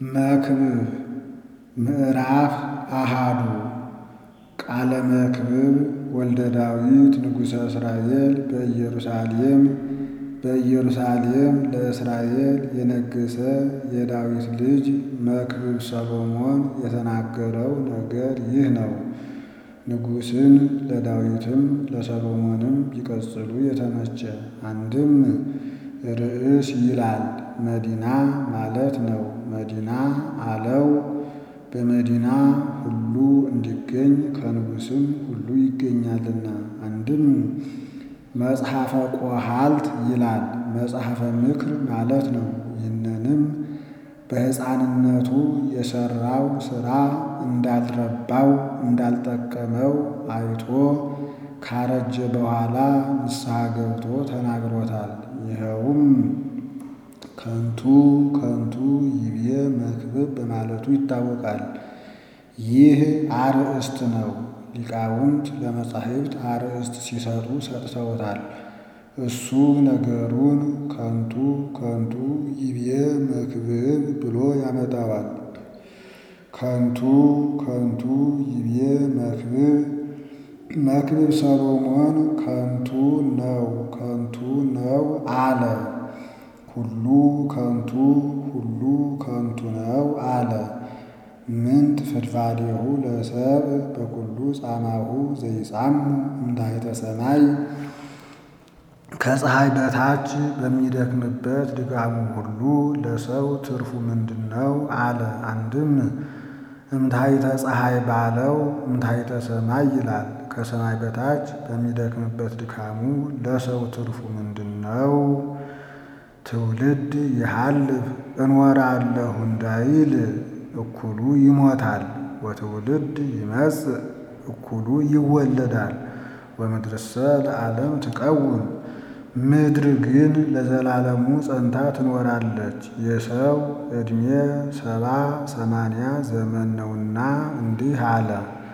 መክብብ ምዕራፍ አሃዱ ቃለ መክብብ ወልደ ዳዊት ንጉሠ እስራኤል በኢየሩሳሌም በኢየሩሳሌም ለእስራኤል የነገሠ የዳዊት ልጅ መክብብ ሰሎሞን የተናገረው ነገር ይህ ነው። ንጉሥን ለዳዊትም ለሰሎሞንም ቢቀጽሉ የተመቸ አንድም ርዕስ ይላል መዲና ማለት ነው። መዲና አለው በመዲና ሁሉ እንዲገኝ ከንጉሥም ሁሉ ይገኛልና። አንድም መጽሐፈ ቆሃልት ይላል መጽሐፈ ምክር ማለት ነው። ይህንንም በሕፃንነቱ የሠራው ሥራ እንዳልረባው እንዳልጠቀመው አይቶ ካረጀ በኋላ ንስሐ ገብቶ ተናግሮታል። ይኸውም ከንቱ ከንቱ ይቤ መክብብ በማለቱ ይታወቃል። ይህ አርእስት ነው። ሊቃውንት ለመጻሕፍት አርእስት ሲሰጡ ሰጥተውታል። እሱ ነገሩን ከንቱ ከንቱ ይቤ መክብብ ብሎ ያመጣዋል። ከንቱ ከንቱ ይቤ መክብብ መክብብ ሰሎሞን ከንቱ ነው ከንቱ ነው አለ። ሁሉ ከንቱ ሁሉ ከንቱ ነው አለ። ምንት ፍድፋዴሁ ለሰብእ በኩሉ ጻማሁ ዘይጻሙ እምታሕተ ሰማይ ከፀሐይ በታች በሚደክምበት ድካሙ ሁሉ ለሰው ትርፉ ምንድን ነው አለ። አንድም እምታሕተ ፀሐይ ባለው እምታሕተ ሰማይ ይላል። ከሰማይ በታች በሚደክምበት ድካሙ ለሰው ትርፉ ምንድን ነው? ትውልድ ይሃልፍ እንወራለሁ እንዳይል እኩሉ ይሞታል። ወትውልድ ይመጽእ እኩሉ ይወለዳል። ወምድርሰ ለዓለም ትቀውም ምድር ግን ለዘላለሙ ጸንታ ትኖራለች። የሰው ዕድሜ ሰባ ሰማንያ ዘመን ነውና እንዲህ አለ።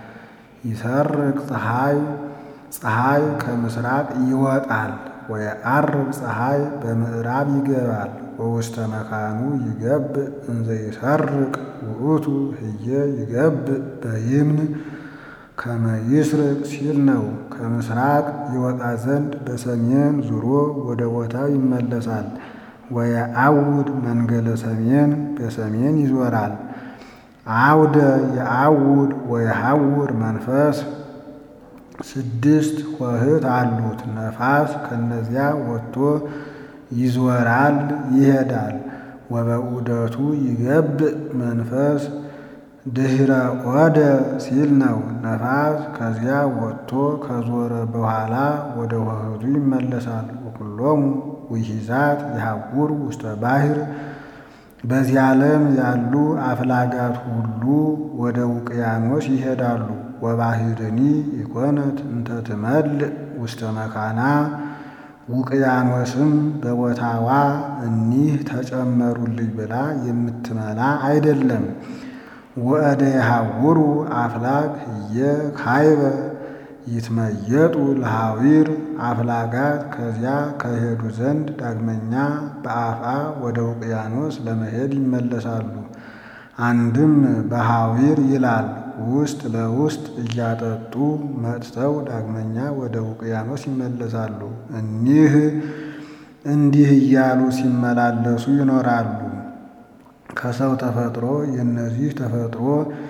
ይሰርቅ ፀሐይ ፀሐይ ከምስራቅ ይወጣል ወየዐርብ ፀሐይ በምዕራብ ይገባል። ወውስተ መካኑ ይገብእ እንዘ ይሰርቅ ውእቱ ህየ ይገብእ በይምን ከመ ይስርቅ ሲል ነው። ከምስራቅ ይወጣ ዘንድ በሰሜን ዙሮ ወደ ቦታው ይመለሳል። ወየዐውድ መንገለ ሰሜን በሰሜን ይዞራል። አውደ የዐውድ ወየሐውር መንፈስ ስድስት ኆኅት አሉት። ነፋስ ከነዚያ ወጥቶ ይዞራል ይሄዳል። ወበዑደቱ ይገብእ መንፈስ ድኅረ ዖደ ሲል ነው። ነፋስ ከዚያ ወጥቶ ከዞረ በኋላ ወደ ኆኅቱ ይመለሳል። ወኩሎሙ ውሒዛት ይሐውሩ ውስተ ባሕር በዚህ ዓለም ያሉ አፍላጋት ሁሉ ወደ ውቅያኖስ ይሄዳሉ። ወባሕርኒ ኢኮነት እንተ ትመልእ ውስተ መካና ውቅያኖስም በቦታዋ እኒህ ተጨመሩልኝ ብላ የምትመላ አይደለም። ወእደ የሐውሩ አፍላግ ህየ ካይበ ይትመየጡ ለሐዊር አፍላጋት ከዚያ ከሄዱ ዘንድ ዳግመኛ በአፋ ወደ ውቅያኖስ ለመሄድ ይመለሳሉ። አንድም በሐዊር ይላል ውስጥ ለውስጥ እያጠጡ መጥተው ዳግመኛ ወደ ውቅያኖስ ይመለሳሉ። እኒህ እንዲህ እያሉ ሲመላለሱ ይኖራሉ። ከሰው ተፈጥሮ የእነዚህ ተፈጥሮ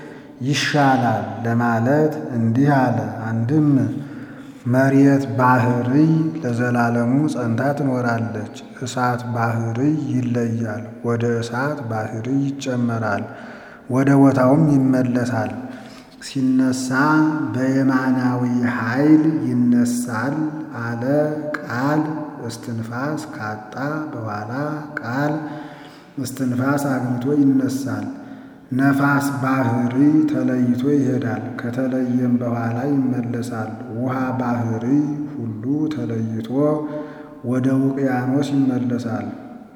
ይሻላል ለማለት እንዲህ አለ። አንድም መሬት ባሕርይ ለዘላለሙ ጸንታ ትኖራለች። እሳት ባሕርይ ይለያል፣ ወደ እሳት ባሕርይ ይጨመራል፣ ወደ ቦታውም ይመለሳል። ሲነሳ በየማናዊ ኃይል ይነሳል አለ ቃል እስትንፋስ ካጣ በኋላ ቃል እስትንፋስ አግኝቶ ይነሳል። ነፋስ ባሕርይ ተለይቶ ይሄዳል፣ ከተለየም በኋላ ይመለሳል። ውሃ ባሕርይ ሁሉ ተለይቶ ወደ ውቅያኖስ ይመለሳል።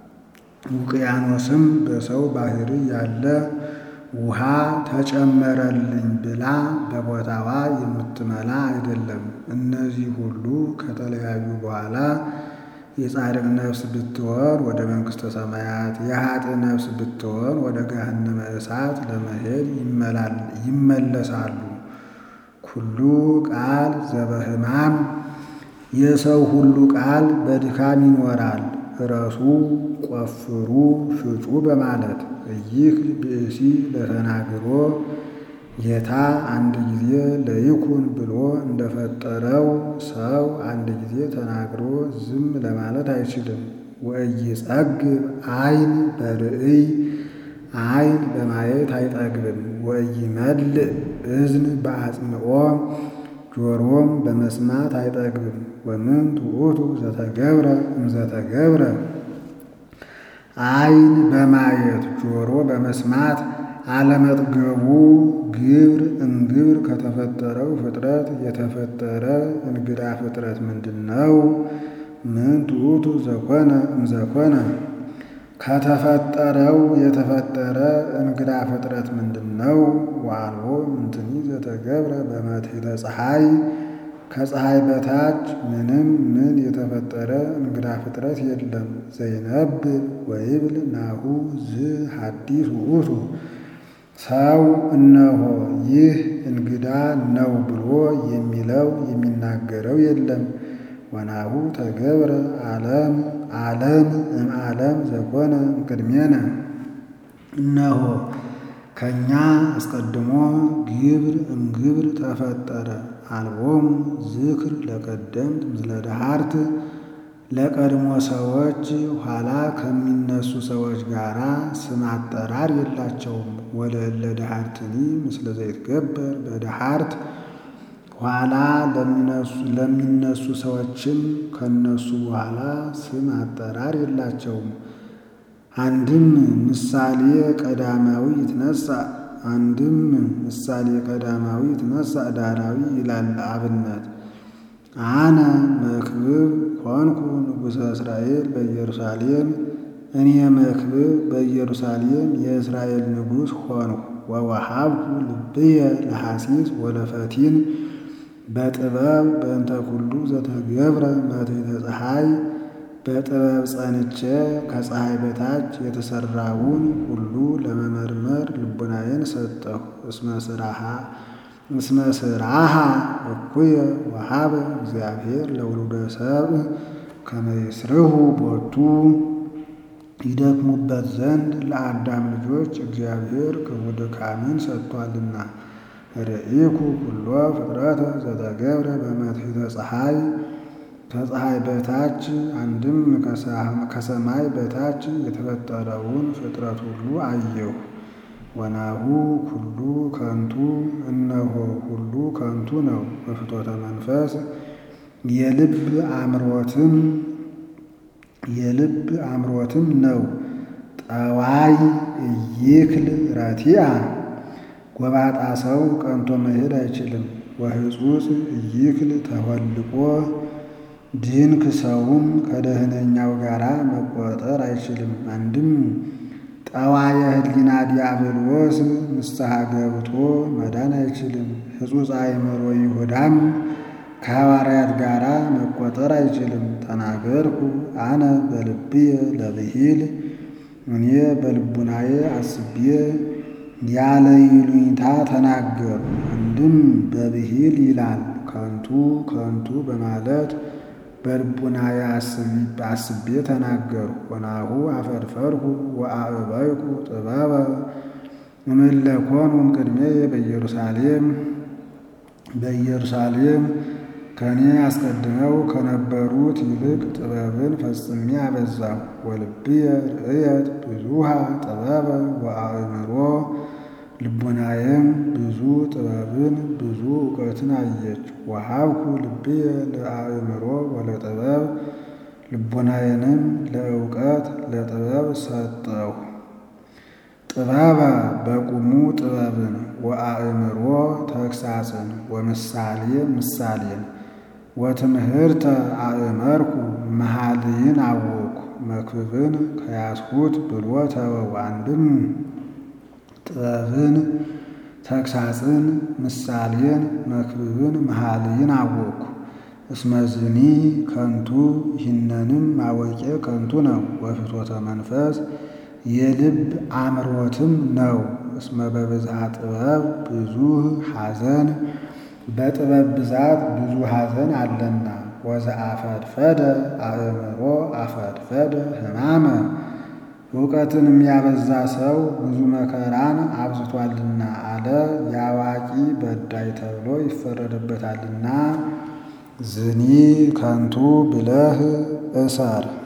ውቅያኖስም በሰው ባሕርይ ያለ ውሃ ተጨመረልኝ ብላ በቦታዋ የምትመላ አይደለም። እነዚህ ሁሉ ከተለያዩ በኋላ የጻድቅ ነፍስ ብትሆን ወደ መንግሥተ ሰማያት፣ የኃጥእ ነፍስ ብትሆን ወደ ገሃነመ እሳት ለመሄድ ይመለሳሉ። ኩሉ ቃል ዘበሕማም የሰው ሁሉ ቃል በድካም ይኖራል። እረሱ ቆፍሩ ፍጩ በማለት እይህ ብእሲ ለተናግሮ ጌታ አንድ ጊዜ ለይኩን ብሎ እንደፈጠረው ሰው አንድ ጊዜ ተናግሮ ዝም ለማለት አይችልም። ወኢይጸግብ ዓይን በርእይ ዓይን በማየት አይጠግብም። ወኢይመልእ እዝን በአጽምዖ ጆሮም በመስማት አይጠግብም። ወምንት ውእቱ ዘተገብረ እምዘተገብረ ዓይን በማየት ጆሮ በመስማት አለመጥገቡ ግብር እምግብር ከተፈጠረው ፍጥረት የተፈጠረ እንግዳ ፍጥረት ምንድን ነው? ምንት ውእቱ ዘኮነ እምዘኮነ ከተፈጠረው የተፈጠረ እንግዳ ፍጥረት ምንድን ነው? ወአልቦ ምንትኒ ዘተገብረ በመትሕተ ፀሐይ ከፀሐይ በታች ምንም ምን የተፈጠረ እንግዳ ፍጥረት የለም። ዘይነብብ ወይብል ናሁ ዝ ሐዲስ ውእቱ ሰው እነሆ ይህ እንግዳ ነው ብሎ የሚለው የሚናገረው የለም። ወናሁ ተገብረ ዓለም ዓለም እምዓለም ዘኮነ እምቅድሜነ እነሆ ከእኛ አስቀድሞ ግብር እምግብር ተፈጠረ። አልቦሙ ዝክር ለቀደምት ምስለ ደሃርት ለቀድሞ ሰዎች ኋላ ከሚነሱ ሰዎች ጋር ስም አጠራር የላቸውም። ወለእለ ደሃርትኒ ምስለ ዘይትገበር በደሃርት ኋላ ለሚነሱ ሰዎችም ከነሱ በኋላ ስም አጠራር የላቸውም። አንድም ምሳሌ ቀዳማዊ ይትነሳ አንድም ምሳሌ ቀዳማዊ ይትነሳ ዳራዊ ይላል አብነት አነ መክብብ ኮንኩ ንጉሠ እስራኤል በኢየሩሳሌም እኔ መክብብ በኢየሩሳሌም የእስራኤል ንጉሥ ሆንሁ። ወወሃብኩ ልብየ ለሐሲስ ወለፈቲን በጥበብ በእንተ ኩሉ ዘተገብረ መትሕተ ፀሐይ በጥበብ ጸንቼ ከፀሐይ በታች የተሠራውን ሁሉ ለመመርመር ልቡናዬን ሰጠሁ። እስመ ስራሃ እኩየ ወሃበ እግዚአብሔር ለውሉደ ሰብእ ከመ ይስርሁ ቦቱ ይደክሙበት ዘንድ ለአዳም ልጆች እግዚአብሔር ክፉ ድካምን ሰጥቷልና። ርኢኩ ኩሎ ፍጥረተ ዘተገብረ በመትሕተ ፀሐይ ከፀሐይ በታች አንድም ከሰማይ በታች የተፈጠረውን ፍጥረት ሁሉ አየሁ። ወናሁ ኩሉ ከንቱ እነሆ ሁሉ ከንቱ ነው። በፍቶተ መንፈስ የልብ አምሮትም የልብ አምሮትም ነው። ጠዋይ እይክል ረቲአ ጎባጣ ሰው ቀንቶ መሄድ አይችልም። ወህጹጽ እይክል ተወልቆ ድንክ ሰውም ከደህነኛው ጋር መቆጠር አይችልም። አንድም ጠዋየ ህሊና ዲያብሎስ ንስሐ ገብቶ መዳን አይችልም። ሕጹጽ አእምሮ ይሁዳም ከሐዋርያት ጋር መቆጠር አይችልም። ተናገርኩ አነ በልብየ ለብሂል እኔ በልቡናዬ አስቤ ያለ ይሉኝታ ተናገሩ። አንድም በብሂል ይላል ከንቱ ከንቱ በማለት በልቡናዬ አስቤ ተናገሩ። ወናሁ አፈርፈርኩ ወአዕበይኩ ጥበበ እምለኮኑ እምቅድሜየ በኢየሩሳሌም በኢየሩሳሌም ከእኔ አስቀድመው ከነበሩት ይልቅ ጥበብን ፈጽሜ አበዛሁ። ወልብየ ርእየት ብዙሃ ጥበበ ወአእምሮ ልቡናዬም ብዙ ጥበብን ብዙ እውቀትን አየች። ወሃብኩ ልብየ ለአእምሮ ወለጥበብ ልቡናዬንም ለእውቀት ለጥበብ ሰጠሁ። ጥበበ በቁሙ ጥበብን ወአእምሮ ተግሳጽን ወምሳሌ ምሳሌን ወትምህርተ አእመርኩ መኃልይን አወኩ መክብብን ከያዝሁት ብሎ ተወው። አንድም ጥበብን ተግሳጽን ምሳሌን መክብብን መኃልይን አወኩ። እስመዝኒ ከንቱ ይህነንም ማወቄ ከንቱ ነው። ወፍትወተ መንፈስ የልብ አምሮትም ነው። እስመ በብዝሃ ጥበብ ብዙ ሐዘን በጥበብ ብዛት ብዙ ሐዘን አለና። ወዘአፈድፈደ አእምሮ አፈድፈደ ሕማመ እውቀትን የሚያበዛ ሰው ብዙ መከራን አብዝቷልና አለ። የአዋቂ በዳይ ተብሎ ይፈረድበታልና። ዝኒ ከንቱ ብለህ እሰር